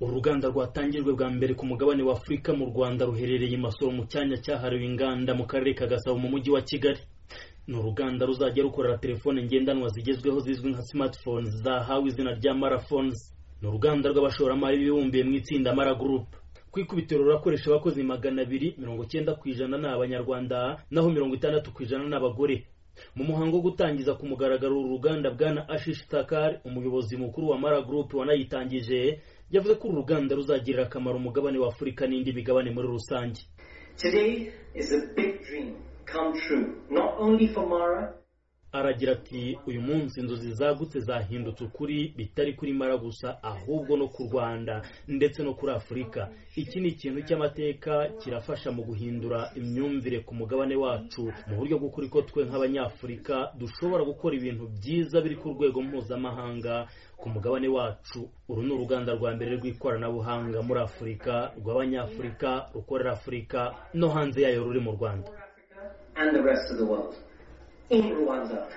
uruganda rwatangijwe bwa mbere ku mugabane wa afurika mu rwanda ruherereye i masoro mu cyanya cyahariwe inganda mu karere ka gasabo mu mujyi wa kigali ni uruganda ruzajya rukorera telefone ngendanwa zigezweho zizwi nka smartphones zahawe izina rya marathons ni uruganda rw'abashoramari bibumbiye mu itsinda mara group ku ikubitiro rurakoresha abakozi magana abiri mirongo icyenda ku ijana ni abanyarwanda naho mirongo itandatu ku ijana ni abagore mu muhango wo gutangiza ku mugaragaro uru ruganda bwana ashish takar umuyobozi mukuru wa mara group wanayitangije yavuze ko uru ruganda ruzagirira akamaro umugabane wa afurika n'indi migabane muri rusange Today is a big dream come true, not only for Mara, aragira ati uyu munsi inzozi zagutse zahindutse ukuri bitari kuri mara gusa ahubwo no ku rwanda ndetse no kuri afurika iki ni ikintu cy'amateka kirafasha mu guhindura imyumvire ku mugabane wacu mu buryo bw'ukuri ko twe nk'abanyafurika dushobora gukora ibintu byiza biri ku rwego mpuzamahanga ku mugabane wacu uru ni uruganda rwa mbere rw'ikoranabuhanga muri afurika rw'abanyafurika rukorera afurika no hanze yayo ruri mu rwanda and the rest of the world. In Rwanda.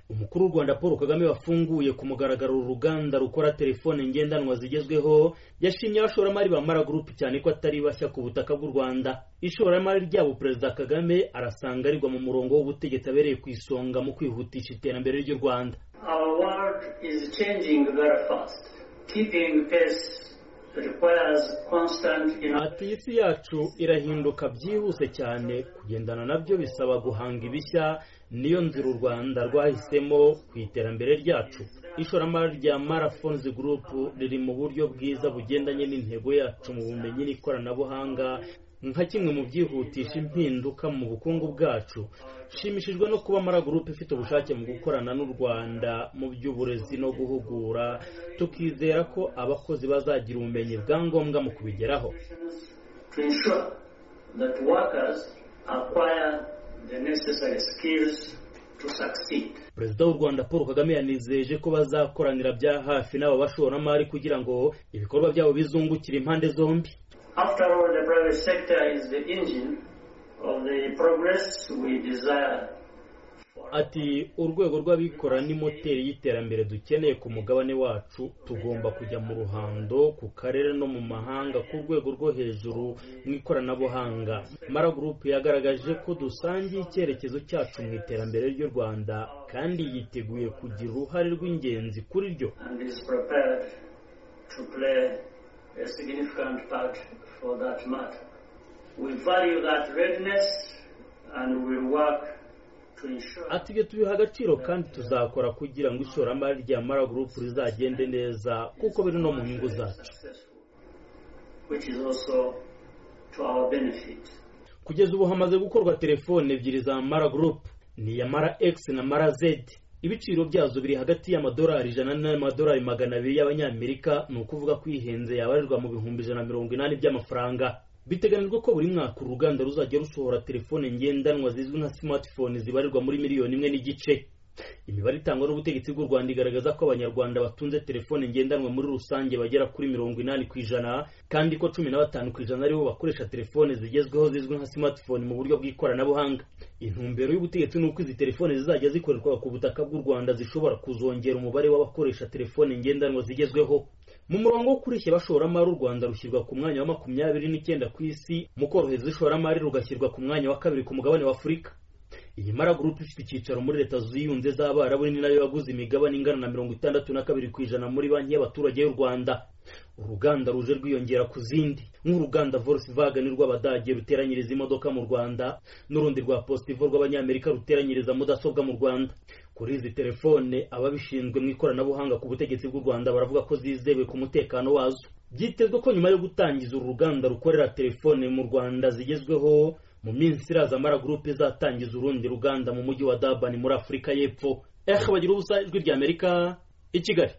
umukuru w'u rwanda paul kagame wafunguye ku mugaragaro uru ruganda rukora telefone ngendanwa zigezweho yashimye abashoramari ba mara gurupe cyane ko atari bashya ku butaka bw'u rwanda ishoramari ryabo perezida kagame arasanga arigwa mu murongo w'ubutegetsi abereye ku isonga mu kwihutisha iterambere ry'u rwanda Our world is changing very fast. Keeping pace requires constant innovation. ati isi yacu irahinduka byihuse cyane kugendana nabyo bisaba guhanga ibishya niyo nzira u rwanda rwahisemo ku iterambere ryacu ishoramari rya marathons group riri mu buryo bwiza bugendanye n'intego yacu mu bumenyi n'ikoranabuhanga nka kimwe mu byihutisha impinduka mu bukungu bwacu nshimishijwe no kuba mara gurupe ifite ubushake mu gukorana n'u rwanda mu by'uburezi no guhugura tukizera ko abakozi bazagira ubumenyi bwa ngombwa mu kubigeraho to ensure that workers acquire the necessary skills to succeed. perezida w'u rwanda paul kagame yanizeje ko bazakoranira bya hafi n'aba bashoramari kugira ngo ibikorwa byabo bizungukire impande zombi After all, the private sector is the engine of the progress we desire. ati urwego rw'abikora ni moteri y'iterambere dukeneye ku mugabane wacu tugomba kujya mu ruhando ku karere no mu mahanga ku rwego rwo hejuru mu ikoranabuhanga mara gurupe yagaragaje ko dusangiye icyerekezo cyacu mu iterambere ry'u rwanda kandi yiteguye kugira uruhare rw'ingenzi kuri ryo and is prepared to play a significant part for that matter. We value that readiness and we work to ensure ati ibyo tubiha agaciro kandi tuzakora kugira ngo ishoramari rya mara gurupe rizagende neza kuko biri no mu nyungu zacu successful, which is also to our benefit. kugeza ubu hamaze gukorwa telefone ebyiri za mara group ni iya mara x na mara z ibiciro byazo biri hagati y'amadolari ijana n'amadolari magana abiri y'abanyamerika ni ukuvuga ko ihenze yabarirwa mu bihumbi ijana na mirongo inani by'amafaranga biteganyijwe ko buri mwaka uru ruganda ruzajya rusohora telefone ngendanwa zizwi nka smartphone zibarirwa muri miliyoni imwe n'igice imibare itangwa n'ubutegetsi bw'u rwanda igaragaza ko abanyarwanda batunze telefone ngendanwa muri rusange bagera kuri mirongo inani ku ijana kandi ko cumi na batanu ku ijana aribo bakoresha telefone zigezweho zizwi nka smartphone mu buryo bw'ikoranabuhanga intumbero y'ubutegetsi ni uko izi telefone zizajya zikorerwa ku butaka bw'u rwanda zishobora kuzongera umubare w'abakoresha telefone ngendanwa zigezweho mu murongo wo kureshya abashoramari u rwanda rushyirwa ku mwanya wa makumyabiri n'icyenda ku isi mu korohereza ishoramari rugashyirwa ku mwanya wa kabiri ku mugabane wa afurika iyi mara gurupe ifite icyicaro muri leta ziyunze z'abarabu ni nayo yaguze imigabane ingana na mirongo itandatu na kabiri ku ijana muri banki y'abaturage y'u rwanda uruganda ruje rwiyongera ku zindi nk'uruganda volkswagen rw'abadage ruteranyiriza imodoka mu rwanda n'urundi rwa positivo rw'abanyamerika ruteranyiriza mudasobwa mu rwanda kuri izi telefone ababishinzwe mu ikoranabuhanga ku butegetsi bw'u rwanda baravuga ko zizewe ku mutekano wazo byitezwe ko nyuma yo gutangiza uru ruganda rukorera telefone mu rwanda zigezweho mu minsi iraza mara gurupe izatangiza urundi ruganda mu mujyi wa dabani muri afurika y'epfo eh bagira ubusa ijwi ry'amerika i kigali